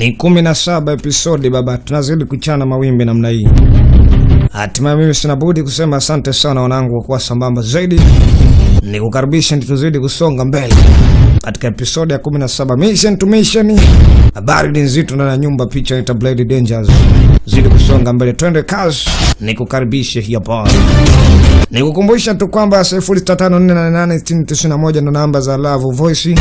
Ni kumi na saba episodi baba, tunazidi kuchana mawimbi namna hii. Hatimaye mimi sina budi kusema asante sana wanangu kwa kuwa sambamba zaidi, ni kukaribisha tuzidi kusonga mbele katika episodi ya 17 mission to mission. Habari ni nzito ndani ya nyumba, picha ita Blade Dangers. Zidi kusonga mbele, twende kazi, ni kukaribisha hapa. Ni kukumbusha tu kwamba 0654886091 ndo namba za Love Voice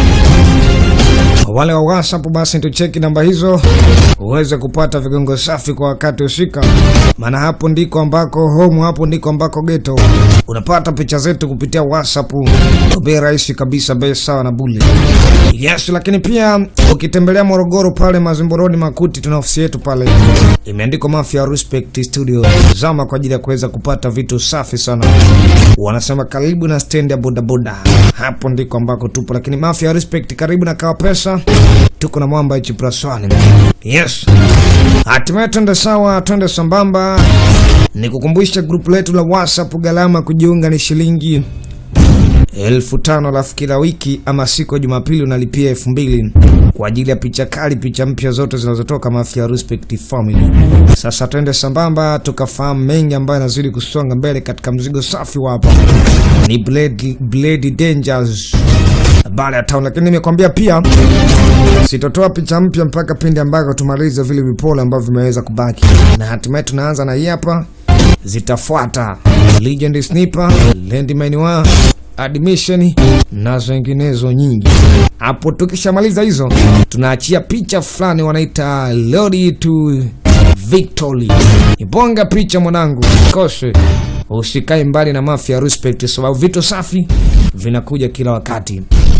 wale wa WhatsApp basi tucheki namba hizo uweze kupata vigongo safi kwa wakati husika, maana hapo ndiko ambako home, hapo ndiko ambako geto. Unapata picha zetu kupitia WhatsApp kwa bei rahisi kabisa, bei sawa na bule. Yes, lakini pia ukitembelea Morogoro pale Mazimboroni Makuti, tuna ofisi yetu pale imeandikwa Mafia Respect Studio. Zama kwa ajili ya kuweza kupata vitu safi sana. Wanasema karibu na stendi ya bodaboda, hapo ndiko ambako tupo. Lakini Mafia Respect karibu na Kawa Pesa, tuko na mwamba hichi praswani. Yes, hatimaye twende sawa, twende sambamba. Nikukumbusha grupu letu la WhatsApp, gharama kujiunga ni shilingi elfu tano alafu kila wiki ama siku ya Jumapili unalipia elfu mbili kwa ajili ya picha kali, picha mpya zote zinazotoka Mafia Respect Family. Sasa twende sambamba tukafahamu mengi ambayo yanazidi kusonga mbele katika mzigo safi wa hapa ni Blade, Blade Dangers baada ya town, lakini nimekwambia pia sitotoa picha mpya mpaka pindi ambako tumalize vile vipolo ambavyo vimeweza kubaki, na hatimaye tunaanza na hii hapa, zitafuata Legend Sniper, Landmine wa admission na zinginezo nyingi. Hapo tukishamaliza hizo, tunaachia picha fulani wanaita Road to Victory. Ibonga picha mwanangu, usikose, usikae mbali na Mafia Respect, sababu vitu safi vinakuja kila wakati.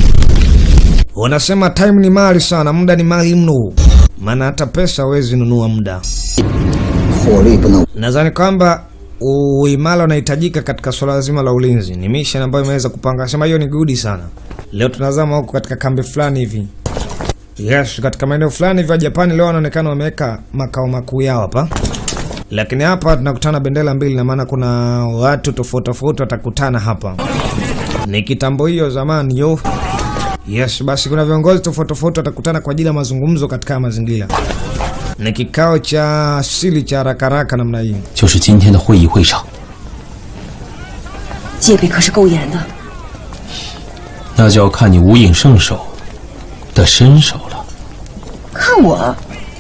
Wanasema time ni mali sana, muda ni mali mno, maana hata pesa hawezi nunua muda. 火力不能 Nadhani kwamba uimara unahitajika katika swala zima la ulinzi. Ni mission ambayo imeweza kupanga, sema hiyo ni gudi sana. Leo tunazama huko katika kambi fulani hivi, yes, katika maeneo fulani hivi ya Japani. Leo wanaonekana wameweka makao makuu yao hapa, lakini hapa tunakutana bendera mbili, na maana kuna watu tofauti tofauti watakutana hapa. Ni kitambo hiyo zamani yo Yes, basi kuna viongozi tofauti tofauti watakutana kwa ajili ya mazungumzo katika mazingira. Ni kikao cha asili cha haraka haraka namna hii. 就是今天的会议会场， 戒备可是够严的。 那就要看你无影圣手的身手了。 看我，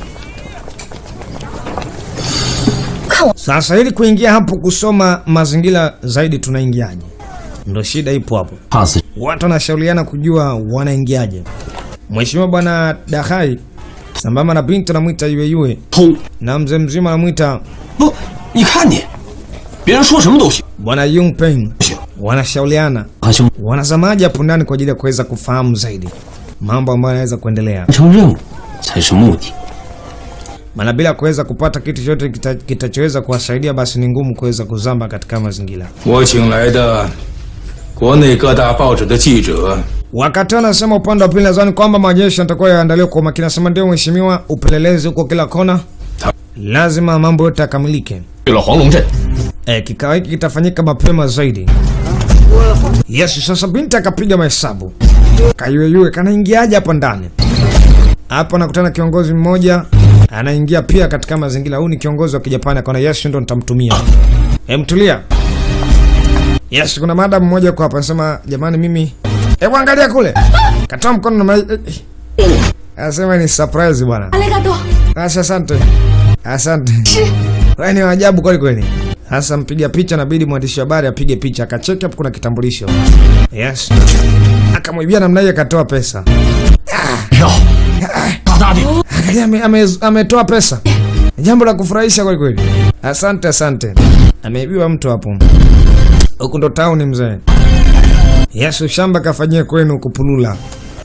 看我， Sasa ili kuingia hapo kusoma mazingira zaidi, tunaingiaje? Ndo shida ipo hapo. 怕死 Watu wanashauriana kujua wanaingiaje. Mheshimiwa bwana Dahai sambamba na binti anamwita Yuyeyue 偷 na mzee mzima anamwita 不？你看你，别人说什么都行。 bwana Yung Peng, wanashauriana 他兄 wanazamaji hapo ndani kwa ajili ya kuweza kufahamu zaidi mambo ambayo yanaweza kuendelea. 完成任务才是目的。 maana bila kuweza kupata kitu chochote kita- kitachoweza kuwasaidia basi ni ngumu kuweza kuzamba katika mazingira. 我请来的国内各大报纸的记者 Wakati wanasema upande wa pili, nadhani kwamba majeshi yatakuwa yaandaliwa kwa makini. Nasema ndio mheshimiwa, upelelezi huko kila kona, lazima mambo yote yakamilike. 去了黄龙镇， E, kikao hiki kitafanyika mapema zaidi. Yes, sasa binti akapiga mahesabu, kayuyeyue kanaingiaje hapa ndani. Hapa nakutana kiongozi mmoja anaingia pia katika mazingira. Huu ni kiongozi wa Kijapani, akaona yes, ndo nitamtumia. Hem, tulia. Yes, kuna madam mmoja kwa hapa anasema, jamani, mimi hebu angalia kule, katoa mkono na mai... eh, eh. anasema ni surprise bwana. 阿雷嘎多， Basi asante, asante. Wewe ni waajabu kweli kweli. Sasa mpiga picha nabidi mwandishi wa habari apige picha, akacheki hapo kuna kitambulisho. Yes. Akamwibia namna hiyo akatoa pesa. 要大大的 Angalia ame- ame- ametoa pesa. Jambo la kufurahisha kweli kweli. Asante asante. Ameibiwa mtu hapo. Huku ndo town mzee. Yes, shamba kafanyia kwenu kupulula.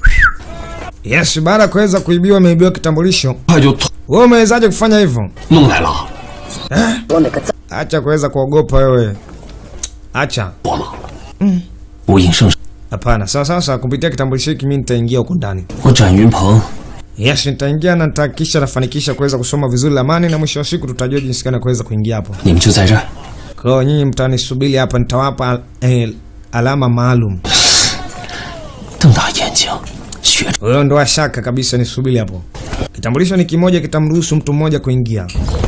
Yes, baada ya kuweza kuibiwa ameibiwa kitambulisho. 快就偷 Wewe umewezaje kufanya hivyo? 弄来了， 我那个脏， Acha kuweza kuogopa wewe. Acha. 我吗？嗯，无影圣手， Hapana. Sasa sasa kupitia kitambulisho hiki mimi nitaingia huko ndani. 我展云鹏 Yes, nitaingia na nitahakikisha nafanikisha kuweza kusoma vizuri lamani na mwisho wa siku tutajua jinsi gani ya kuweza kuingia hapo. 你们就在这儿。 Kwa hiyo nyinyi mtanisubiri hapa nitawapa eh, alama maalum. 瞪大眼睛，学学着。 Wewe ndo shaka kabisa, nisubiri hapo. Kitambulisho ni kimoja, kitamruhusu mtu mmoja kuingia.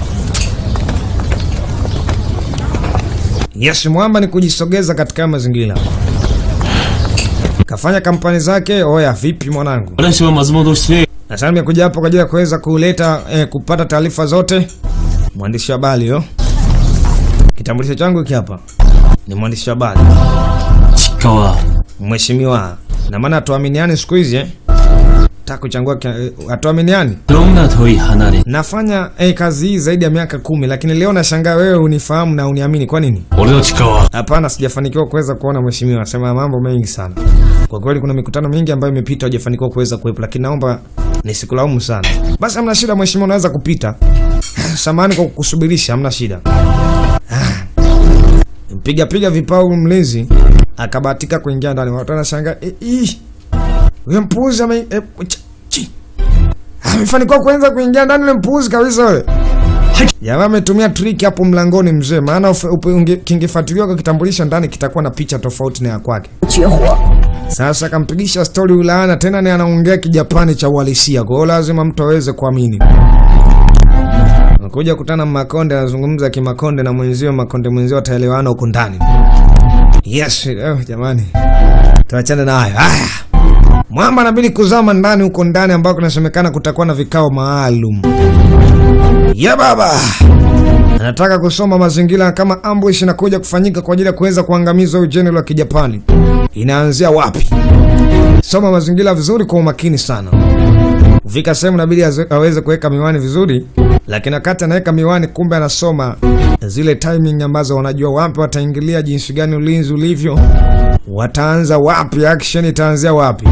Yes, mwamba ni kujisogeza katika mazingira. Kafanya kampani zake. Oya, vipi mwanangu? 我来喜欢把这么多事。 Sasa nimekuja hapo kwa ajili ya kuweza kuleta eh, kupata taarifa zote. Mwandishi wa habari yo. Kitambulisho changu hiki hapa. Ni mwandishi wa habari. 高啊， Mheshimiwa. Na maana hatuaminiani siku hizi eh? Taka kuchangua kia- eh, hatuaminiani. 龙那头一哈那里， Nafanya eh, kazi hii zaidi ya miaka kumi, lakini leo nashangaa wewe unifahamu na uniamini. Kwa nini? 我的高啊， Hapana, sijafanikiwa kuweza kuona mheshimiwa. Sema mambo mengi sana. Kwa kweli kuna mikutano mingi ambayo imepita hujafanikiwa kuweza kuwepo, lakini naomba nisikulaumu sana. Basi hamna shida mheshimiwa, unaweza kupita. Samahani kwa kukusubirisha, hamna shida. Ah. Mpiga piga vipao mlinzi akabahatika kuingia ndani. Watu wanashangaa, eh, ih. Huyo mpuzi ame eh, ch- chi. Amefanikiwa kuanza kuingia ndani ile mpuzi kabisa wewe. Jamaa ametumia trick hapo mlangoni mzee, maana ufe- upe- unge- kingefuatiliwa kwa kitambulisho ndani kitakuwa na picha tofauti na ya kwake. 绝活。 Sasa akampigisha stori ulaana tena, ni anaongea kijapani cha uhalisia, kwa hiyo lazima mtu aweze kuamini. Nakuja kutana Makonde anazungumza kimakonde na mwenzio, Makonde mwenzio ataelewana huko ndani. Yes, oh, jamani, tuachane na hayo. Haya, mwamba anabidi kuzama ndani huko ndani ambako inasemekana kutakuwa na vikao maalum. Ya baba anataka kusoma mazingira kama ambush inakuja kufanyika kwa ajili ya kuweza kuangamiza ujeni wa kijapani inaanzia wapi. Soma mazingira vizuri kwa umakini sana. Fika sehemu inabidi aze- aweze kuweka miwani vizuri, lakini wakati anaweka miwani, kumbe anasoma zile timing ambazo wanajua wapi wataingilia, jinsi gani ulinzi ulivyo, wataanza wapi, action itaanzia wapi.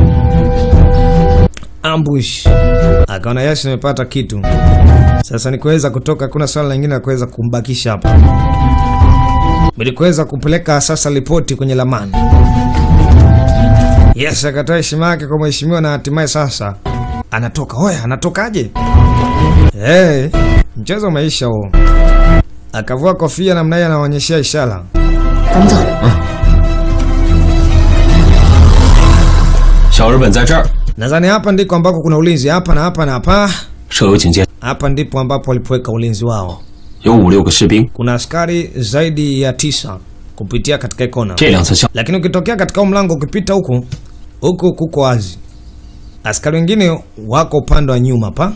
Ambush akaona yes, nimepata kitu sasa. Ni kuweza kutoka, kuna swala lingine la kuweza kumbakisha hapa, ili kuweza kupeleka sasa ripoti kwenye lamani. Yes, akatoa heshima yake kwa mheshimiwa na hatimaye sasa anatoka. Oya, anatokaje? Hey, mchezo umeisha huo. Akavua kofia namna hiyo, anaonyeshea ishara. 咱们走。 小日本在这儿， Nadhani hapa ndiko ambako kuna ulinzi, hapa na hapa na hapa. 设有警戒， Hapa ndipo ambapo walipoweka ulinzi wao. 有五六个士兵。 Kuna askari zaidi ya tisa kupitia katika kona. 这两侧相 lakini ukitokea katika huu mlango ukipita huku huku kuko wazi, askari wengine wako upande wa nyuma pa.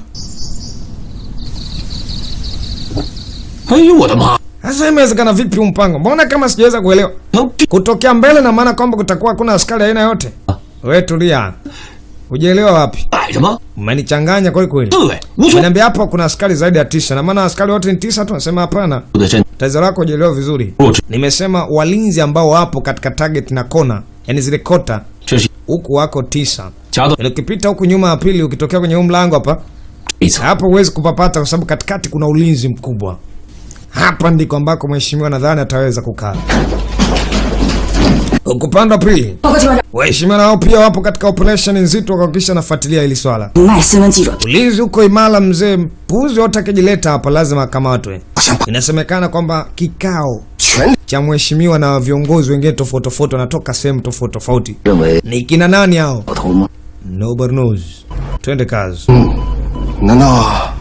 哎呦我的妈！ Sasa imewezekana vipi huu mpango? Mbona kama sijaweza kuelewa? 能这 Kutokea mbele na maana kwamba kutakuwa hakuna askari aina yote. Wewe tulia, hujaelewa wapi? 摆着吗？ Mmenichanganya kweli kweli. 对，无所 Umeniambia hapa kuna askari zaidi ya tisa, na maana askari wote ni tisa tu? Nasema hapana, 谓的阵 tatizo lako hujaelewa vizuri. 弱智， Nimesema walinzi ambao wapo katika target na kona, yani zile kota 这是 huku wako tisa. 夹到 Yaani ukipita huku nyuma ya pili, ukitokea kwenye huu mlango hapa, 一侧。 hapo huwezi kupapata kwa sababu katikati kuna ulinzi mkubwa. Hapa ndiko ambako mheshimiwa nadhani ataweza kukaa. Huku upande wa pili, 报告机关长， waheshimiwa nao pia wapo katika operation nzito kuhakikisha nafuatilia hili swala. 麦新闻记者 Ulinzi huko imara, mzee. Mpuzi wote akijileta hapa lazima akamatwe. Inasemekana kwamba kikao 全 cha mheshimiwa na viongozi wengine tofauti tofauti wanatoka sehemu tofauti tofauti. 认为 Ni kina nani hao? 老头吗？ Nobody knows. Twende kazi. 难道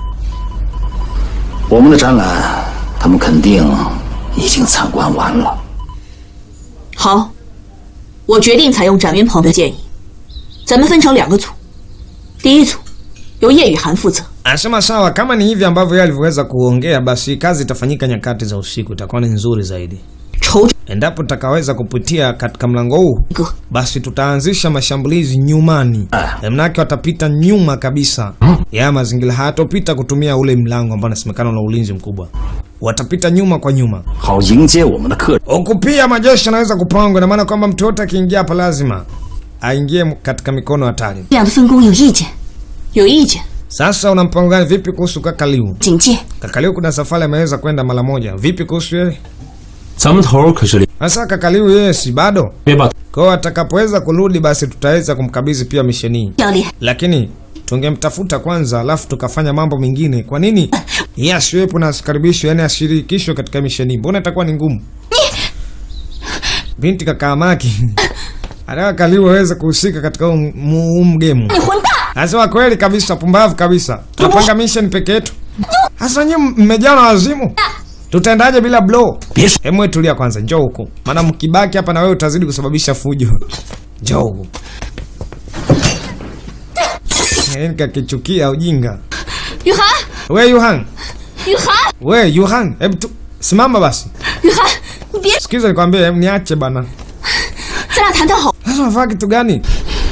我们的展览，他们肯定已经参观完了？ 好，我决定采用展云鹏的建议，咱们分成两个组，第一组由叶雨涵负责， Anasema sawa, kama ni hivi ambavyo yeye alivyoweza kuongea, basi kazi itafanyika nyakati za usiku, itakuwa ni nzuri zaidi. 筹 Endapo tutakaweza kupitia katika mlango huu, 个 basi tutaanzisha mashambulizi nyumani. Manake watapita nyuma kabisa ya mazingira, hayatopita kutumia ule mlango ambao unasemekana una ulinzi mkubwa, watapita nyuma kwa nyuma. 好迎接我们的客人。 Huku pia majeshi yanaweza kupangwa, na maana kwamba mtu yote akiingia hapa lazima aingie katika mikono hatari. 这样的分工有意见？有意见， Sasa una mpango gani? Vipi kuhusu Kakaliu? 警戒。 Kakaliu kuna safari ameweza kwenda mara moja, vipi kuhusu yeye? 咱们头儿可是 Sasa Kakaliu yeye si bado? 别把 Kwa hiyo atakapoweza kurudi, basi tutaweza kumkabidhi pia misheni hii, 教练， lakini tungemtafuta kwanza, alafu tukafanya mambo mengine. Kwa nini yeye asiwepo na asikaribishwe, yani ashirikishwe katika misheni hii? Mbona itakuwa ni ngumu? Binti kakaamaki anataka Kaliwa aweze kuhusika katika huu mu- huu mgemu. 你混蛋！ Anasema kweli kabisa, pumbavu kabisa. Tunapanga mission peke yetu. Hasa nyinyi mmejaa na wazimu. Tutaendaje bila blow? Hebu wewe tulia kwanza, njoo huku. Maana mkibaki hapa na wewe utazidi kusababisha fujo. Njoo huku. Yaani kakichukia ujinga. 雨涵， We Yuhan, 雨涵， we Yuhan, hebu tu simama basi. 雨涵，你别， Sikiza nikwambie, hebu niache bana. 咱俩谈谈好。 Sasa unafanya kitu gani?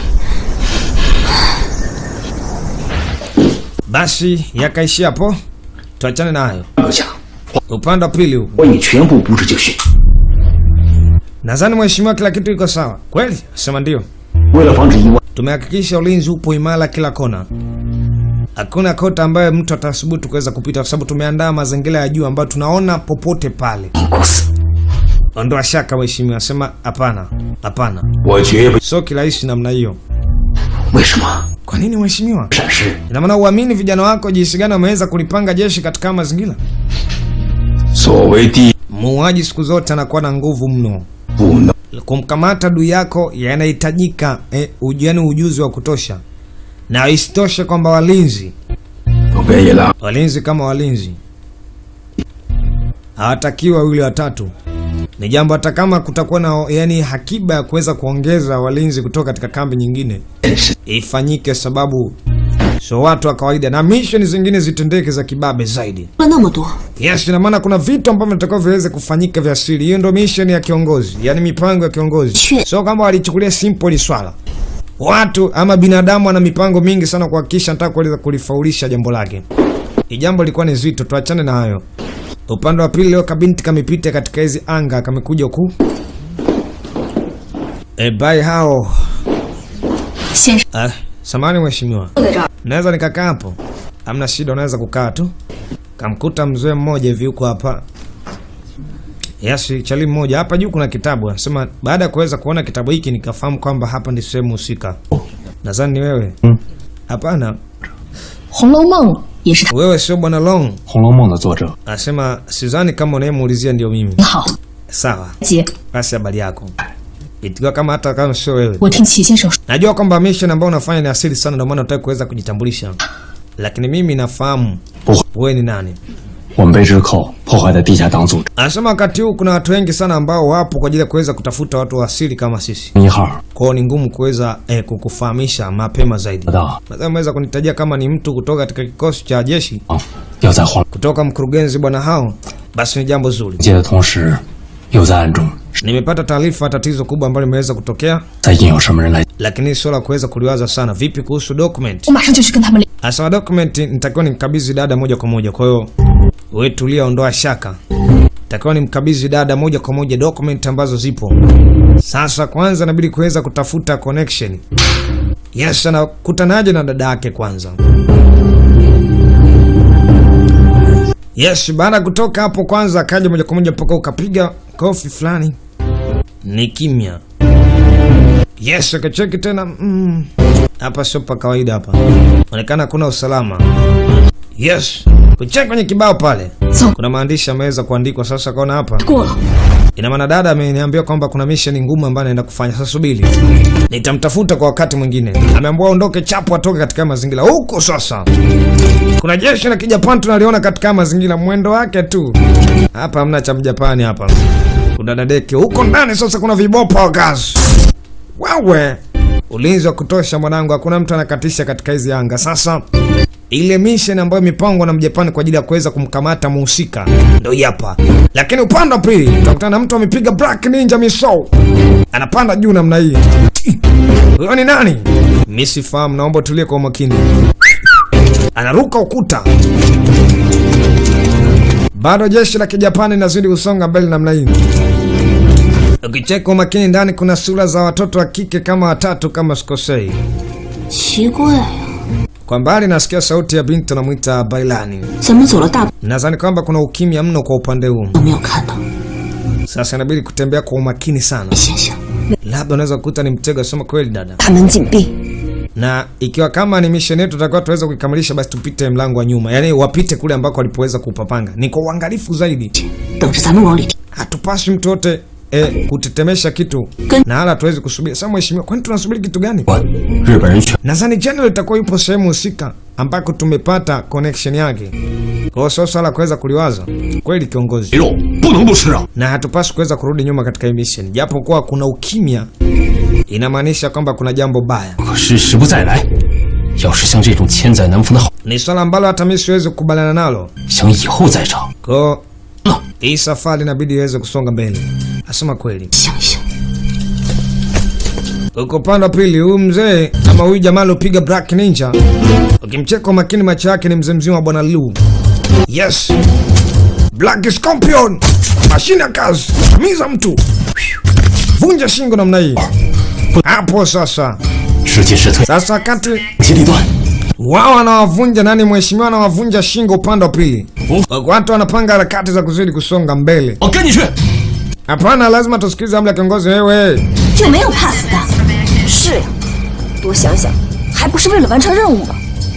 Basi yakaishia hapo, tuachane na hayo. 阁下， Upande wa pili huu, 我已全部布置就绪。 nadhani mheshimiwa, kila kitu iko sawa kweli? Sema ndio. 为了防止意外， Tumehakikisha ulinzi upo imara kila kona, hakuna kota ambayo mtu atasubutu kuweza kupita, kwa sababu tumeandaa mazingira ya juu ambayo tunaona popote pale. 公司 Ondoa shaka mheshimiwa, sema hapana, hapana, 我绝不 sio kirahisi namna hiyo. 为什么 Kwa nini mheshimiwa? 闪失？ Ina maana uamini vijana wako jinsi gani wameweza kulipanga jeshi katika mazingira? 所谓第 Muuaji siku zote anakuwa na nguvu mno. 不能 Kumkamata adui yako yanahitajika eh, uju- yaani ujuzi wa kutosha, na isitoshe kwamba walinzi 我跟野狼 walinzi kama walinzi hawatakiwa wawili watatu. Ni jambo hata kama kutakuwa na yani hakiba ya kuweza kuongeza walinzi kutoka katika kambi nyingine 真是 ifanyike, sababu sio watu wa kawaida, na misheni zingine zitendeke za kibabe zaidi. 了那么多， Yes, ina maana kuna vitu ambavyo vinatakiwa viweze kufanyika vya siri. Hiyo ndio mission ya kiongozi, yani mipango ya kiongozi. Sure. Sio kama walichukulia simple hili swala. Watu ama binadamu ana mipango mingi sana kuhakikisha nataka kuweza kulifaulisha jambo lake. Hii jambo lilikuwa ni zito, tuachane na hayo. Upande wa pili leo kabinti kamepita katika hizi anga kamekuja huku. E, bai hao. 先生 Ah, samani mheshimiwa. 坐在这儿， Naweza nikakaa hapo? Hamna shida, unaweza kukaa tu. Kamkuta mzee mmoja hivi huko hapa. Yasi chali mmoja hapa juu kuna kitabu. Anasema baada ya kuweza kuona kitabu hiki nikafahamu kwamba hapa ni sehemu husika. Nadhani ni wewe. Hapana, 《红楼梦》也是他。 wewe sio bwana Long. 《红楼梦》的作者 Anasema sidhani kama unayemuulizia ndio mimi. 你好， Sawa, 姐， basi habari yako. Ikiwa kama hata kama sio wewe. 我听齐先生说， Najua kwamba mission ambayo unafanya ni asili sana, ndio maana unataka kuweza kujitambulisha. Lakini mimi nafahamu 不会， wewe ni nani. 我们被日寇破坏的地下党组织 Anasema wakati huu kuna watu wengi sana ambao wapo kwa ajili ya kuweza kutafuta watu wa asili kama sisi. 一号 Kwa hiyo ni ngumu kuweza eh, kukufahamisha mapema zaidi. 得到 Nadhani umeweza kunitajia kama ni mtu kutoka katika kikosi cha jeshi, 啊，要在黄 kutoka mkurugenzi bwana hao, basi ni jambo zuri. 界的同时，又在暗中 Nimepata taarifa ya tatizo kubwa ambalo limeweza kutokea, 在引诱什么人来 lakini sio la kuweza kuliwaza sana. Vipi kuhusu document? 我马上就去跟他们联。 Asema document nitakiwa nimkabidhi dada moja kwa moja, kwa hiyo wewe tulia, ondoa shaka. Nitakiwa nimkabidhi dada moja kwa moja document ambazo zipo. Sasa kwanza inabidi kuweza kutafuta connection. Yes, anakutanaje na dada yake kwanza? Yes, baada ya kutoka hapo kwanza akaja moja kwa moja mpaka ukapiga kofi fulani. Ni kimya. Yes, akacheki tena mm. Hapa sio pa kawaida hapa. Onekana hakuna usalama. Yes. Kucheki kwenye kibao pale. 走 Kuna maandishi yameweza kuandikwa sasa kaona hapa. 过了， Ina maana dada ameniambia kwamba kuna mission ngumu ambayo anaenda kufanya. Sasa subiri. Nitamtafuta kwa wakati mwingine. Ameambiwa aondoke chapu atoke katika mazingira huko sasa. Kuna jeshi la Kijapani tunaliona katika mazingira mwendo wake tu. Hapa hamna cha Mjapani hapa. Kuna dadeke huko ndani sasa kuna vibopa wa gas. Wewe ulinzi wa kutosha mwanangu, hakuna mtu anakatisha katika hizi anga. Sasa ile mission ambayo imepangwa na Mjapani kwa ajili ya kuweza kumkamata muhusika ndio hii hapa, lakini upande wa pili utakutana na mtu amepiga Black Ninja Misou, anapanda juu namna hii. Ti! Huyo ni nani? Mimi sifahamu, naomba tulie kwa umakini. Anaruka ukuta. Bado jeshi la Kijapani linazidi kusonga mbele namna hii. Ukicheka umakini ndani kuna sura za watoto wa kike kama watatu kama sikosei. 奇怪呀、 Kwa mbali nasikia sauti ya binti anamwita Bailani. 怎么走了大 Nadhani kwamba kuna ukimya mno kwa upande huu. 都没有看到？ Sasa inabidi kutembea kwa umakini sana. 想想， Labda unaweza kukuta ni mtego, sema kweli dada. 大门紧闭， Na ikiwa kama ni mission yetu tutakuwa tuweza kuikamilisha, basi tupite mlango wa nyuma, yaani wapite kule ambako walipoweza kupapanga. Ni kwa uangalifu zaidi, 等着咱们往里跳。 hatupaswi mtu yote eh, kutetemesha kitu Ken- na hala tuwezi kusubiri. Sasa mheshimiwa, kwani tunasubiri kitu gani? 日本人选 Nadhani general itakuwa yupo sehemu husika ambako tumepata connection yake. Kwa hiyo sio swala kuweza kuliwaza kweli, kiongozi, 肉不能不吃啊！ na hatupaswi kuweza kurudi nyuma katika hii mission, japo kuwa kuna ukimya inamaanisha kwamba kuna jambo baya. 可是时不再来，要是像这种千载难逢的好， Ni swala ambalo hata mimi siwezi kukubaliana nalo. 想以后再找， Kwa hiyo hii safari inabidi iweze kusonga mbele. Asema kweli. 想一想， Uko upande wa pili, huyu mzee ama huyu jamaa aliopiga Black Ninja, ukimcheka kwa makini, macho yake ni mzee mzima wa bwana Lu. Yes, Black Scorpion, mashine ya kazi, tamiza mtu, vunja shingo namna hii. Hapo sasa, 时进时退， sasa wakati 接力段， wao wanawavunja nani, mheshimiwa anawavunja shingo upande wa pili, watu wanapanga harakati za kuzidi kusonga mbele. 我跟你去。 Hapana, lazima tusikilize amri ya kiongozi. Wewe 就没有怕死的。是呀，多想想，还不是为了完成任务吗？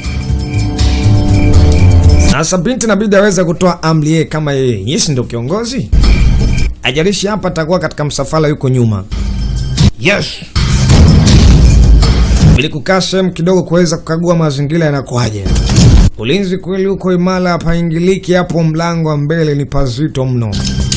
Sasa binti inabidi aweze kutoa amri yeye kama yeye yesi ndio kiongozi. Ajalishi hapa atakuwa katika msafara yuko nyuma. Yes. Ili kukaa sehemu kidogo kuweza kukagua mazingira yanakuaje. Ulinzi kweli uko imara, hapaingiliki. Hapo mlango wa mbele ni pazito mno.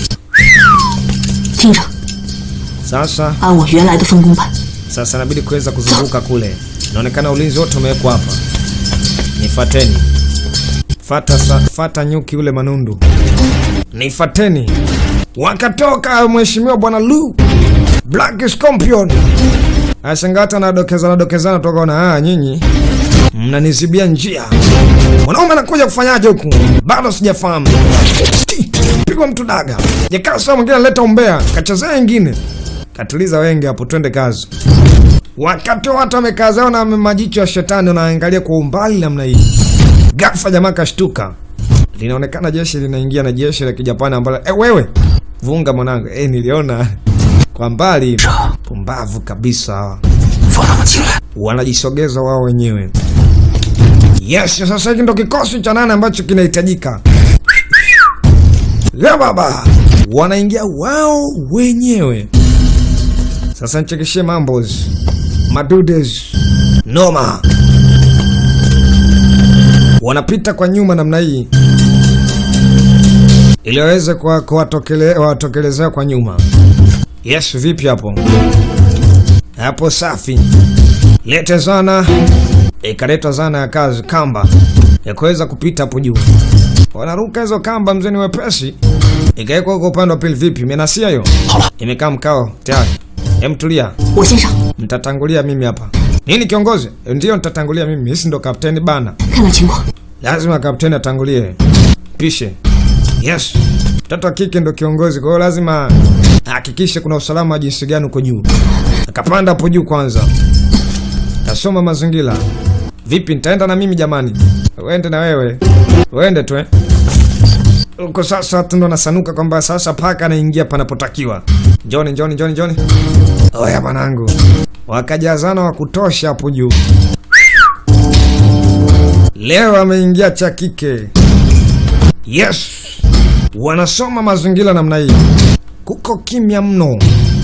听着， Sasa 按我原来的分工办。 sasa inabidi kuweza kuzunguka kule. Inaonekana ulinzi wote umewekwa hapa. Nifateni. Fata, sa, fata nyuki ule manundu. Nifateni. Wakatoka mheshimiwa bwana Lu Black Scorpion. Ashangata na dokezana dokezana toka ona ah, nyinyi mnanizibia njia. Mwanaume anakuja kufanyaje huku? Bado sijafahamu. Ti, Pigwa mtu daga. Jekaa saa mwingine analeta umbea, kachezea ingine. Katuliza wenge hapo, twende kazi. Wakati watu wamekaa zao na majicho ya shetani wanaangalia kwa umbali namna hii, ghafla jamaa kashtuka. Linaonekana jeshi linaingia na jeshi la kijapani ambalo eh, wewe vunga mwanangu, eh, niliona kwa mbali. Pumbavu kabisa hawa. 放他们进来。 wanajisogeza wao wenyewe. Yes, sasa hiki ndo kikosi cha nane ambacho kinahitajika. Ya baba, wanaingia wao wenyewe. Sasa nichekeshe mambos, madudes, noma, wanapita kwa nyuma namna hii ili waweze kuwa- kuwatokele- kuwatokelezea kwa nyuma. Yes, vipi hapo? Hapo safi. Lete zana. Ikaletwa zana ya kazi, kamba ya kuweza kupita hapo juu. Wanaruka hizo kamba, mzee ni wepesi. Ikawekwa huko upande wa pili. Vipi, menasia hiyo? 好了， Imekaa mkao tayari. Hem, tulia, 我先上， mtatangulia mimi hapa. Nini kiongozi? Ndiyo, nitatangulia mimi. Hisi ndo kapteni bana, 看看情况。 lazima kapteni atangulie. Pishe. Yes, mtoto wa kike ndo kiongozi, kwa hiyo lazima ahakikishe kuna usalama wa jinsi gani uko juu. Akapanda hapo juu kwanza, kasoma mazingira. Vipi, nitaenda na mimi jamani? Uende na wewe, uende tu eh. Huko sasa tu ndo nasanuka kwamba sasa paka anaingia panapotakiwa. Njoni, njoni, njoni, njoni. Oya mwanangu, wakajazana wa kutosha hapo juu. Leo ameingia cha kike. Yes, wanasoma mazingira namna hii, kuko kimya mno.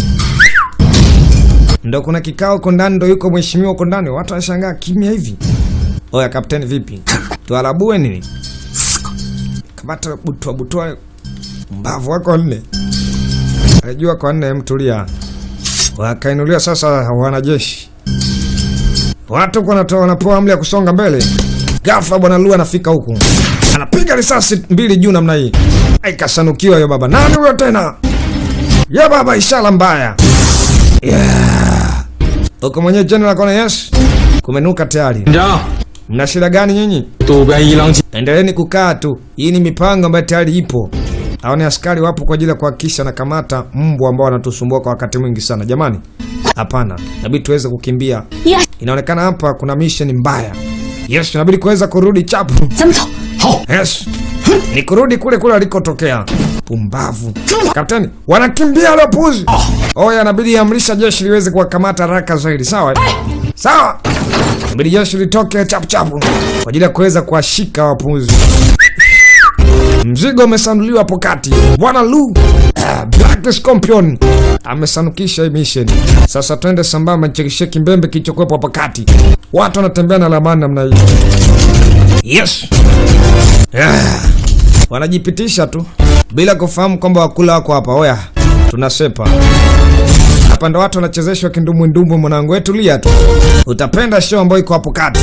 Ndo kuna kikao huko ndani, ndo yuko mheshimiwa huko ndani, watu wanashangaa kimya hivi. Oya kapteni, vipi, tuarabue nini? Kamata butwa butwa, mbavu wako nne, alijua kwa nne. Mtulia, wakainuliwa sasa wanajeshi, watu wanatoa wanapewa amri ya kusonga mbele. Ghafla bwana Lu anafika huku, anapiga risasi mbili juu namna hii, aikasanukiwa hiyo. Baba nani huyo tena? Ya baba, ishara mbaya yeah. Huko mwenyewe general kona, yes, kumenuka tayari. 连长， Mna shida gani nyinyi? 渡边一郎 Endeleeni kukaa tu, hii ni mipango ambayo tayari ipo. Hao ni askari wapo kwa ajili ya kuhakikisha na kamata mbwa ambao wanatusumbua kwa wakati mwingi sana. Jamani, hapana, inabidi tuweze kukimbia. 呀， Inaonekana hapa kuna mission mbaya. Yes, inabidi kuweza kurudi chapu. 咱们走。 Yes, ni kurudi kule kule alikotokea. Pumbavu kapteni, wanakimbia wale wapuzi. Oya, inabidi amrisha jeshi liweze kuwakamata haraka zaidi. Sawa sawa, inabidi jeshi litoke chapu chapu kwa ajili ya kuweza kuwashika wapuzi. Mzigo umesanuliwa hapo kati. Bwana Lu ah, Black Scorpion amesanukisha hii mission. Sasa twende sambamba, nchekeshe kimbembe kilichokuwepo hapo kati. Watu wanatembea na lamani namna hii. Yes. Ah, wanajipitisha tu bila kufahamu kwamba wakula wako hapa. Oya, tunasepa hapa, ndo watu wanachezeshwa kindumbwendumbwe. Mwanangu, wewe tulia tu, utapenda show ambayo iko hapo kati.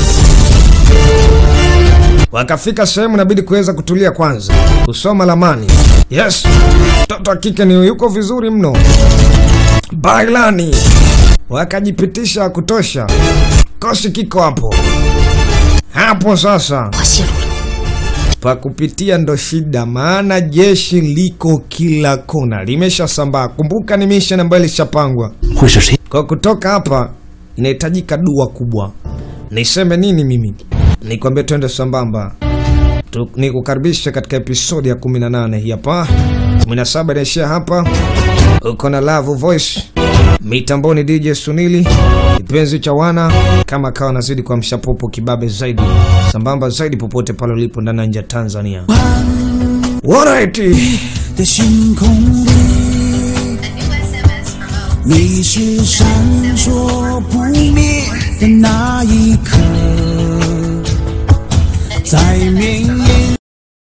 Wakafika sehemu inabidi kuweza kutulia kwanza, kusoma lamani. Yes, mtoto wa kike ni yuko vizuri mno, bailani. Wakajipitisha wa kutosha, kosi kiko hapo hapo. Sasa 我泄露了。 pa kupitia ndo shida, maana jeshi liko kila kona, limeshasambaa. Kumbuka ni mission ambayo ilishapangwa 会是谁？ kwa kutoka hapa inahitajika dua kubwa. Niseme nini mimi? Nikwambie twende sambamba. Tu- Nikukaribishe katika episodi ya 18 hii hapa. 17 inaishia hapa. Uko na Love Voice. Mitamboni DJ Sunili. Kipenzi cha wana kama kawa nazidi kwa mshapopo kibabe zaidi. Sambamba zaidi popote pale ulipo ndani na nje ya Tanzania. Alright. 的星空里，你是闪烁不灭的那一颗，在绵延